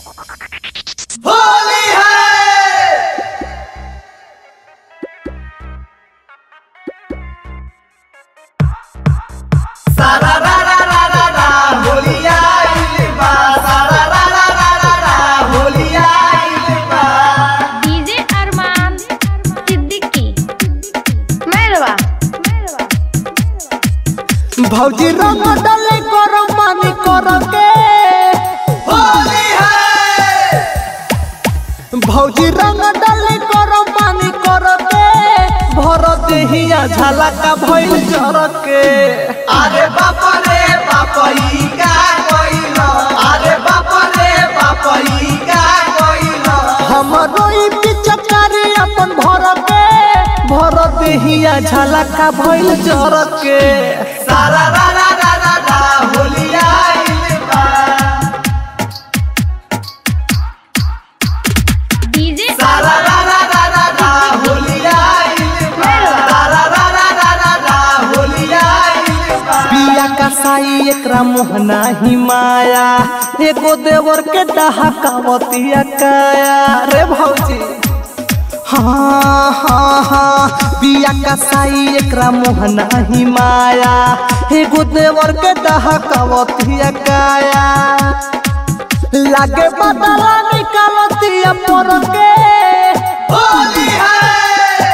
होली है सारा रा रा रा रा रा होली आइल बा सारा रा रा रा रा रा होली आइल बा डीजे अरमान सिद्दीकी मेरवा भौजी रंग डाले कर मानी कर के होली है भौजी रंग डाले कर मानी कर के भर देहिया झलका भइल जर के अरे बाप रे बाप ई का कइल अरे बाप रे बाप ई का कइल हमरो ई पिचकारी अपन भर के भर देहिया झलका भइल जर के सारा रा रा रा रा रा होली आइल बा डीजे सारा रा रा रा रा रा होली आइल बा सारा रा रा रा रा रा होली आइल बा पिया का साई एकरा मोहना ही माया एगो देवर के डहाकावतिया काया रे भौजी हाँ हाँ हाँ पिया का साई एकरा मोहना ही माया एगो देवर के डहाकावतिया काया लागे बदला निकालतिया पर के होली है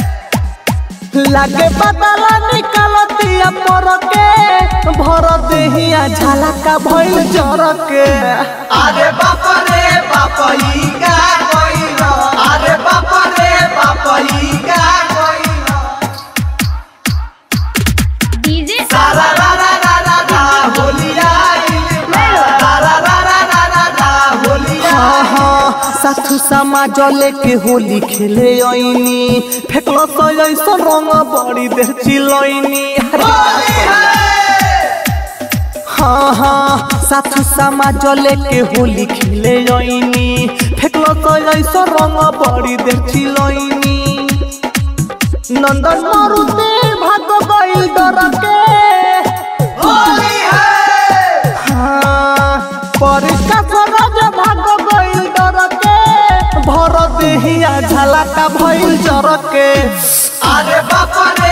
लागे बदला निकालतिया पर के भर देहिया झलका भइल जर के अरे बाप रे बाप ई का कइल अरे बाप रे बाप ई का कइल डीजे सारा रा रा रा रा रा होली आइल बा सारा रा रा रा रा रा होली हाँ हाँ साथु समाज लेके होली खेले आईनी फेकलो तो ऐसा रंग बड़ी देर चिलैनी होली है हाँ हाँ साथु समाज लेके होली खेले आईनी फेकलो तो ऐसा रंग बड़ी देर चिलैनी नंदन मारुति भाग गइल डर के होली है हाँ, परीक्षा सरज भाग गइल डर के भर देहिया झलका भइल जर के अरे बाप रे